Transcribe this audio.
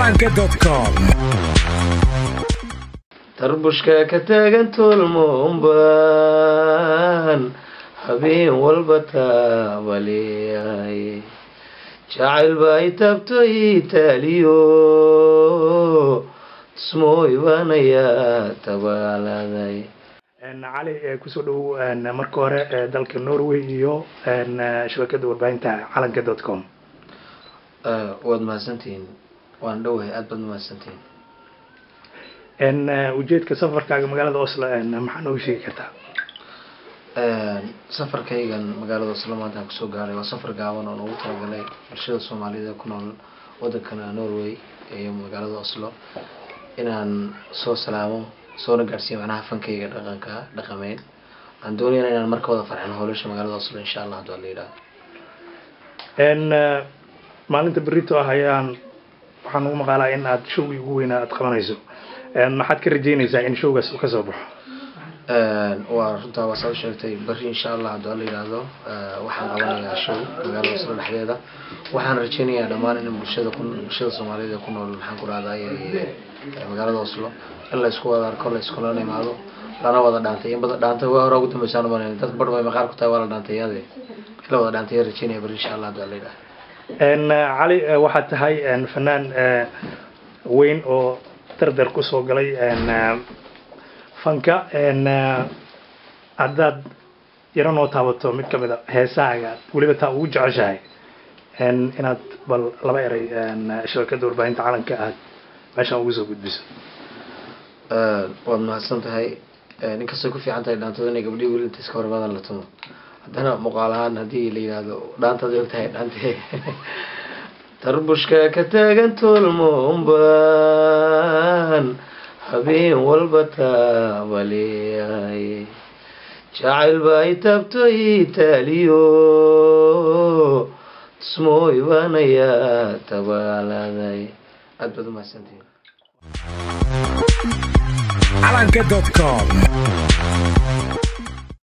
calanka.com tarbushka ka taagan tolmoonbaan habeen walba taabaleeyahay jacayl baa i taabto ii taaliyo tusmooy baanayaa tabaaladay cali kusoo dhowow marka hore dalka norway iyo shabakada warbaahinta calanka dot com waad mahadsantihiin waan dhowahay aada baad mahadsantihiin ujeedka safarkaaga magaalada oslo maxaa nooga sheegi kartaa safarkaygan magaalada oslo maanta aan kusoo gaaray waa safar gaaban oo noogu talagalay bulshada soomaaliyeed ee ku nool wadankana norway iyo magaalada oslo inaan soo salaamo soona gaadhsiiyo macnaha fankayga dhaqanka dhaqameyn aan doonayna inaan marka wada farxin howlasha magaalada oslo insha allah haduu la yidhaha maalinta berito ah ayaan waxaan ugu maqaalaa in aad showgii ugu weynaa aad qabanayso maxaad ka rajeynaysaa in showgaas uu kasoo baxo waa runtaa waa saa u sheegtay beri insha allah hadduu la yidhaahdo waxaan qabanayaa show magaalada oslo dhexdeeda waxaan rajeynayaa dhammaan in bulshada ku bulshada soomaaliyeed ee ku nool maxaan ku rahday magaalada oslo in la isku wada arko la iskulana imaado lana wada dhaantay in badan dhaantay waa hore ugu dambeysaan umanan dad bar bay maqaar ku tahay waa la dhaantay yaade in la wada dhaantay rajeynaya beri insha allah hadduu la yidhaahdo cali waxaad tahay fanaan weyn oo dardar kusoo galay fanka haddaad yaro noo taabato mid kamid a heesahaaga weliba taa ugu jeceshahay inaad bal laba eray shabakada warbaahinta calanka aad meeshaan ugu soo gudbiso waad mahadsan tahay inkastay ku fiican tahay dhaantada inay gabdhihii weli inta iska hormaadan la tumo haddana muuqaal ahaan haddii la yidhaahdo dhaantaad og tahay dhaante tarbushka ka taagan tolmoonbaan habeen walba taabaleeyahay jacayl baa i taabto ii taaliyo tusmooy baanayaa tabaaladay aada baad umahadsantihiin calanka.com